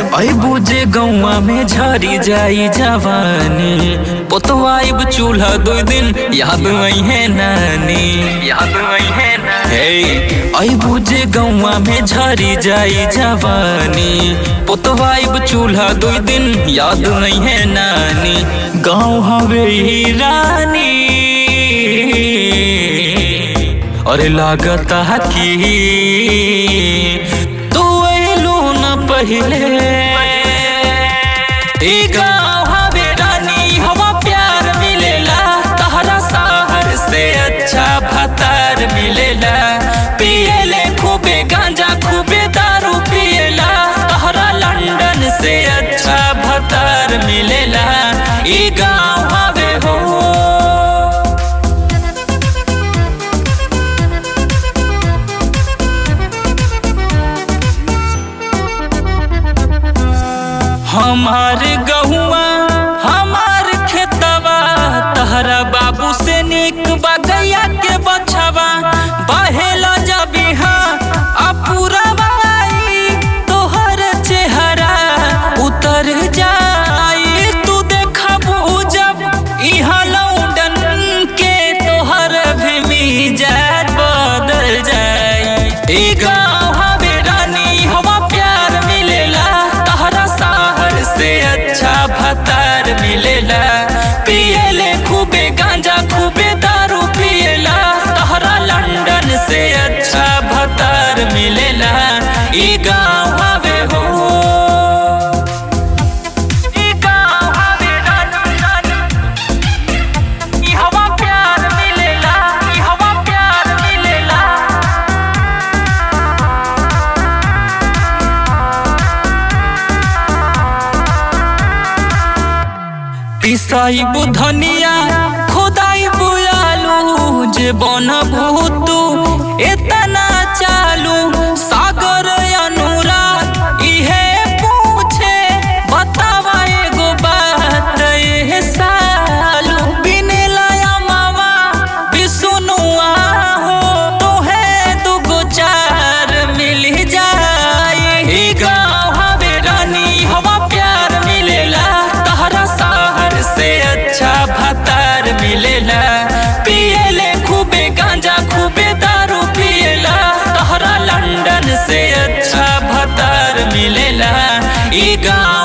ऐ बुझे गौवा में झरी जाई जवानी पोतवाइब चूल्हा दो दिन याद आई है नानी याद आई है हे ऐ बुझे गौवा में झरी जाई जवानी पोतवाइब चूल्हा दो दिन याद नहीं है नानी गाँव हवे ही रानी अरे लागता कि तू अइलू न पहिले ई गाँव हवे रानी हवा प्यार मिलेला तहरा शहर से अच्छा भतार मिलेला पियले खूबे गांजा खूबे दारू पियला तहरा लंदन से अच्छा भतार मिलेला ई गाँव हवे हो हमार गहुआ हमार खेतवा तहरा बाबू से निक बगैया के बछवा बहेला जबिहा अपूरा बाई तोहर चेहरा उतर जाई तू देखबू जब इहा लौंडन के तोहर भी मिजाज बदल जाई ई गाँव हवे रानी हवा प्यार मिलेला तहरा शहर से अच्छा भतार मिलेला पियले खूबे गांजा खूबे दारू पियला तहरा लंदन से अच्छा भतार मिलेला ई गाँव हवे हो ई गाँव हवे रानी रानी ई हवा प्यार मिलेला ई हवा प्यार मिलेला पिसाई बुधनिया खुदाई बुयालू जे बनबू तू एतना चालू सागर अनुराग इहे पूछे बतावा एगो बात ए सालू बिने लाया मावा बिसुनुआ हो तोहे दुगो चार मिल जाई ई गाँव हवे रानी हवा प्यार मिलेला तहरा शहर से अच्छा भतार मिलेला पियले खूबे गांजा खूबे दारू पियला तहरा लंदन से अच्छा भतार मिलेला ई गाँव